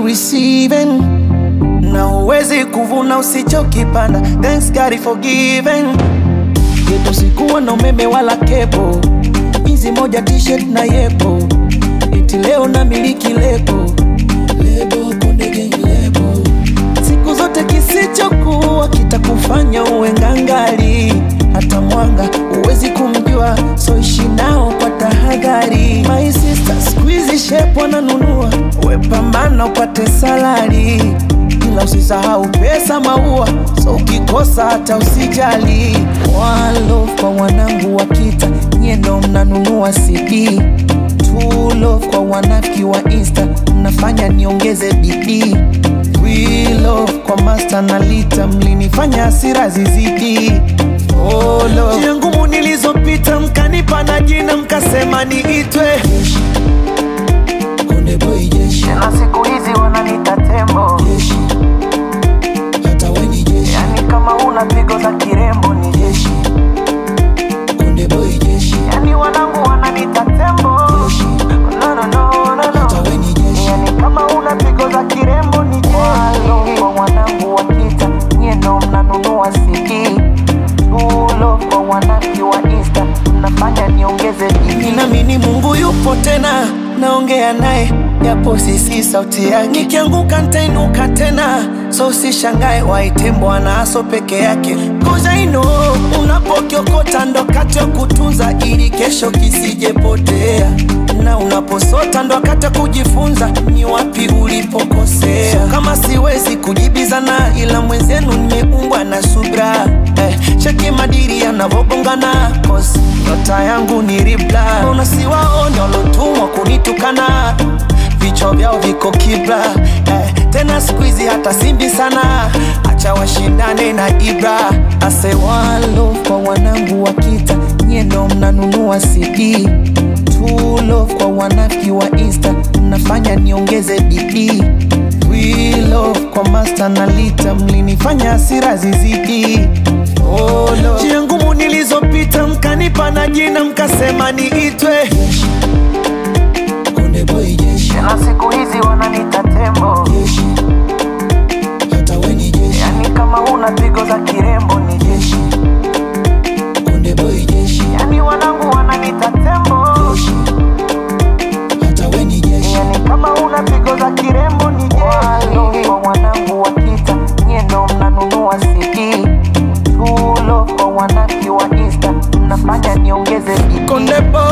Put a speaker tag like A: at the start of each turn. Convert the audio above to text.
A: receiving na huwezi kuvuna usichokipanda. Thanks God for giving. Yetu sikuwa na umeme wala kepo, jinsi moja t-shirt na yepo, eti leo na miliki lebo lebo Konde Gang lebo. Siku zote kisichokuwa kitakufanya uwe ngangari, hata mwanga huwezi kumjua, so ishi nao kwa tahadhari. My sister squeeze shape wananunua, we pambana upate salari ila usisahau pesa maua, so ukikosa hata usijali. One love kwa wanangu wa kita, nyie ndo mnanunua CD. Two love kwa wanafiki wa Insta, mnafanya niongeze bidii. We love kwa master na lita, mlinifanya hasira zizidi. Oh love, njia ngumu nilizopita, mkanipa na jina, mkasema niitwe Jeshi. Konde boy jeshi,
B: na siku hizi wananita tembo,
A: jeshi. Hata we ni jeshi.
B: yani kama una pigo za kirembo ni jeshi,
A: Konde boy jeshi,
B: yani wanangu wananita tembo,
A: jeshi.
B: no, no, no, no,
A: Hata
B: no.
A: we ni jeshi.
B: Yani kama una pigo za kirembo ni jeshi. Kwa wanangu wa kita, nyie ndo mnanunua CD. Tulo kwa wanaki wa Insta, mnafanya niongeze bidii.
A: Ninaamini Mungu yupo tena, naongea naye japo sisi sauti yake. Nikianguka nitainuka tena, so usishangae waite Bwana aso peke yake. Cause I know unapokiokota ndo kati ya kutunza ili kesho kisijepotea, na unaposota ndo wakati wa kujifunza ni wapi ulipokosea. So kama siwezi kujibizana, ila mwenzenu nimeumbwa na subra eh, cheki madiri yanavobongana cause nyota yangu ni ribla, mbona siwaone walotumwa kunitukana vichwa vyao viko kibla eh, tena siku hizi hata simbi sana, acha washindane na Ibra. Ase one love kwa wanangu wa kita, nyie ndo mnanunua CD. Two love kwa wanafiki wa Insta, mnafanya niongeze bidii. We love kwa master na lita, mlinifanya hasira zizidi. Oh, love. Njia ngumu nilizopita, mkanipa na jina, mkasema niitwe Konde boy jeshi,
B: Na siku hizi wananita tembo,
A: jeshi. Hata we ni jeshi,
B: yani kama una pigo za kirembo ni jeshi,
A: Konde boy jeshi,
B: yani wanangu wananita tembo,
A: jeshi. Hata we ni jeshi,
B: yani kama una pigo za kirembo ni jeshi. Kwa wanangu wa kita, nyie ndo mnanunua CD. Tulo kwa wanaki wa Insta, mnafanya niongeze bidii.
A: Konde boy